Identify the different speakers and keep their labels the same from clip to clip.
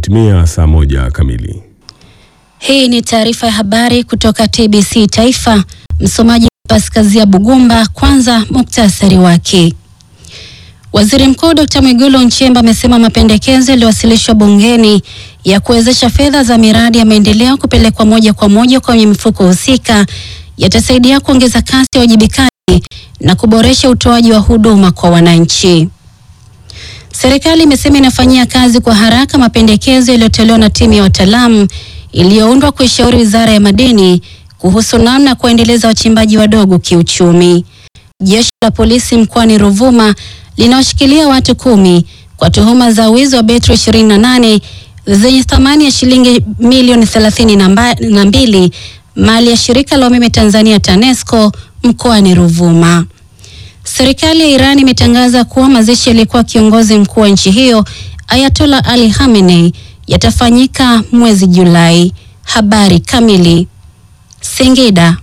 Speaker 1: Imetimia saa moja kamili.
Speaker 2: Hii ni taarifa ya habari kutoka TBC Taifa. Msomaji Paskazia Bugumba. Kwanza muktasari wake. Waziri Mkuu Dr. Mwigulu Nchemba amesema mapendekezo yaliyowasilishwa bungeni ya kuwezesha fedha za miradi ya maendeleo kupelekwa moja kwa moja kwenye mifuko husika yatasaidia kuongeza kasi ya uwajibikaji na kuboresha utoaji wa huduma kwa wananchi. Serikali imesema inafanyia kazi kwa haraka mapendekezo yaliyotolewa na timu ya wataalamu iliyoundwa kuishauri Wizara ya Madini kuhusu namna ya kuendeleza wachimbaji wadogo kiuchumi. Jeshi la polisi mkoani Ruvuma linawashikilia watu kumi kwa tuhuma za wizi wa betri 28 zenye thamani ya shilingi milioni 32 mali ya shirika la umeme Tanzania TANESCO mkoani Ruvuma. Serikali ya Iran imetangaza kuwa mazishi yaliyekuwa kiongozi mkuu wa nchi hiyo Ayatollah Ali Khamenei yatafanyika mwezi Julai. Habari kamili. Singida.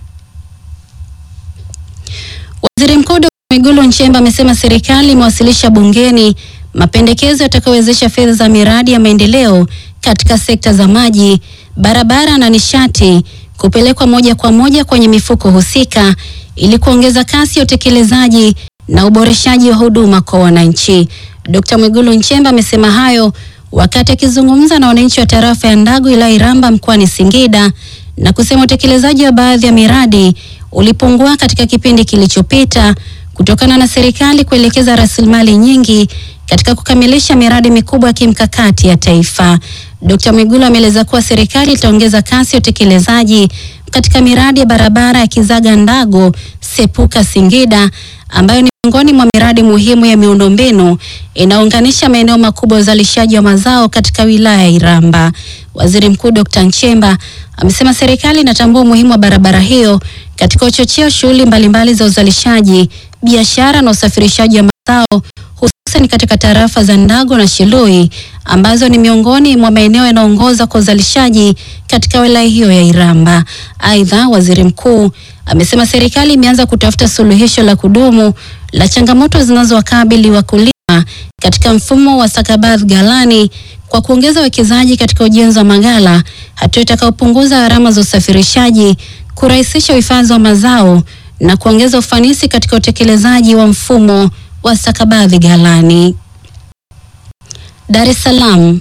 Speaker 2: Waziri Mkuu Dkt. Mwigulu Nchemba amesema serikali imewasilisha bungeni mapendekezo yatakayowezesha fedha za miradi ya maendeleo katika sekta za maji, barabara na nishati kupelekwa moja kwa moja kwenye mifuko husika ili kuongeza kasi ya utekelezaji na uboreshaji wa huduma kwa wananchi. Dkt. Mwigulu Nchemba amesema hayo wakati akizungumza na wananchi wa tarafa ya Ndago wilaya Iramba mkoani Singida na kusema utekelezaji wa baadhi ya miradi ulipungua katika kipindi kilichopita kutokana na serikali kuelekeza rasilimali nyingi katika kukamilisha miradi mikubwa ya kimkakati ya taifa. Dkt. Mwigulu ameeleza kuwa serikali itaongeza kasi ya utekelezaji katika miradi ya barabara ya Kizaga Ndago Sepuka Singida ambayo ni miongoni mwa miradi muhimu ya miundombinu inaunganisha maeneo makubwa ya uzalishaji wa mazao katika wilaya ya Iramba. Waziri Mkuu Dkt. Nchemba amesema serikali inatambua umuhimu wa barabara hiyo katika uchochea shughuli mbalimbali za uzalishaji, biashara na usafirishaji wa mazao hususan katika tarafa za Ndago na Shilui ambazo ni miongoni mwa maeneo yanayoongoza kwa uzalishaji katika wilaya hiyo ya Iramba. Aidha, waziri mkuu amesema serikali imeanza kutafuta suluhisho la kudumu la changamoto zinazowakabili wakulima katika mfumo wa stakabadhi ghalani kwa kuongeza uwekezaji katika ujenzi wa maghala, hatua itakayopunguza gharama za usafirishaji, kurahisisha uhifadhi wa mazao na kuongeza ufanisi katika utekelezaji wa mfumo wa stakabadhi ghalani. Dar es Salaam.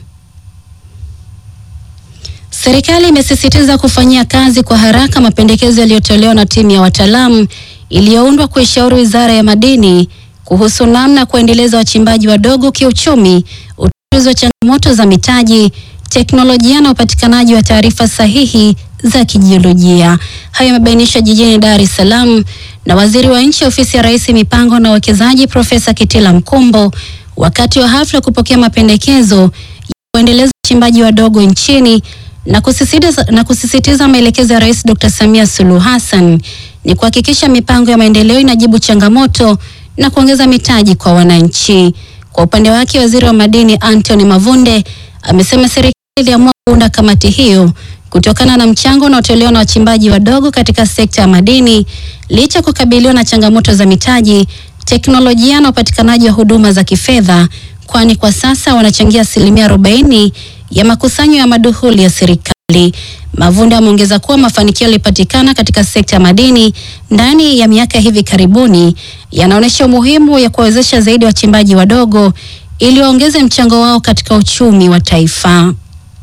Speaker 2: Serikali imesisitiza kufanyia kazi kwa haraka mapendekezo yaliyotolewa na timu ya wataalamu iliyoundwa kuishauri Wizara ya Madini kuhusu namna ya kuendeleza wachimbaji wadogo kiuchumi, utatuzi wa changamoto za mitaji, teknolojia na upatikanaji wa taarifa sahihi za kijiolojia. Hayo yamebainishwa jijini Dar es Salaam na Waziri wa Nchi Ofisi ya Rais Mipango na Uwekezaji Profesa Kitila Mkumbo wakati wa hafla ya kupokea mapendekezo ya kuendeleza wachimbaji wadogo nchini na kusisitiza, na kusisitiza maelekezo ya Rais Dr. Samia Suluhu Hassan ni kuhakikisha mipango ya maendeleo inajibu changamoto na kuongeza mitaji kwa wananchi. Kwa upande wake, Waziri wa Madini Anthony Mavunde amesema serikali iliamua kuunda kamati hiyo kutokana na mchango unaotolewa na wachimbaji wadogo katika sekta ya madini licha ya kukabiliwa na changamoto za mitaji, teknolojia na upatikanaji wa huduma za kifedha, kwani kwa sasa wanachangia asilimia 40 ya makusanyo ya maduhuli ya serikali. Mavunde ameongeza kuwa mafanikio yaliyopatikana katika sekta ya madini ndani ya miaka hivi karibuni yanaonyesha umuhimu ya kuwawezesha zaidi wachimbaji wadogo ili waongeze mchango wao katika uchumi wa taifa.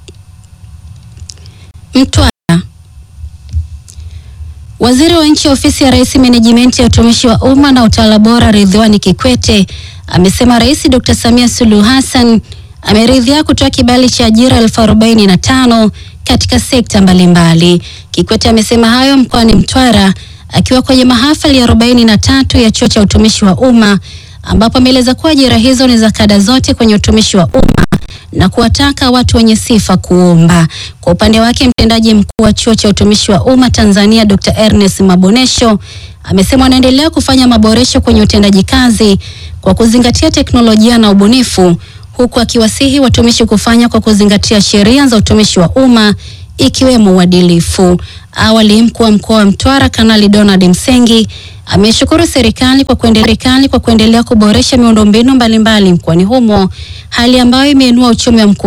Speaker 2: Mtwara. Waziri wa Nchi Ofisi ya Rais Menejimenti ya Utumishi wa Umma na Utawala Bora Ridhiwani Kikwete amesema Rais Dr. Samia Suluhu Hassan ameridhia kutoa kibali cha ajira elfu arobaini na tano katika sekta mbalimbali. Kikwete amesema hayo mkoani Mtwara akiwa kwenye mahafali ya arobaini na tatu ya Chuo cha Utumishi wa Umma ambapo ameeleza kuwa ajira hizo ni za kada zote kwenye utumishi wa umma na kuwataka watu wenye sifa kuomba. Kwa upande wake, mtendaji mkuu wa Chuo cha Utumishi wa Umma Tanzania Dr. Ernest Mabonesho amesema wanaendelea kufanya maboresho kwenye utendaji kazi kwa kuzingatia teknolojia na ubunifu huku akiwasihi watumishi kufanya kwa kuzingatia sheria za utumishi wa umma ikiwemo uadilifu. Awali, mkuu wa mkoa wa Mtwara Kanali Donald Msengi ameshukuru serikali kwa kuendelea kwa kuendelea kuboresha miundombinu mbalimbali mkoani humo, hali ambayo imeinua uchumi wa mkoa